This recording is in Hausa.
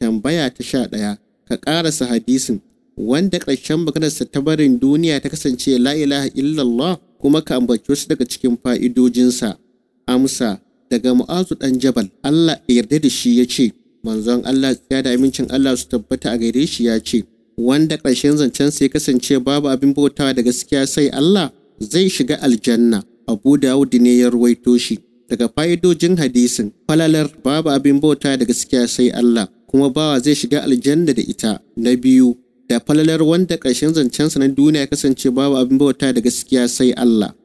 tambaya ta sha ɗaya ka ƙarasa hadisin wanda ƙarshen maganarsa ta barin duniya ta kasance la ilaha illallah kuma ka ambaci wasu daga cikin fa'idojinsa amsa daga mu'azu ɗan jabal Allah ya yarda da shi ya ce manzon Allah ya da amincin Allah su tabbata a gare shi ya ce wanda ƙarshen zancensa ya kasance babu abin bautawa da gaskiya sai Allah zai shiga aljanna Abu Dawud ne ya ruwaito shi daga fa'idojin hadisin falalar babu abin bauta da gaskiya sai Allah kuma bawa zai shiga aljanna da ita na biyu da falalar wanda ƙarshen zancensa na duniya ya kasance babu abin bauta da gaskiya sai Allah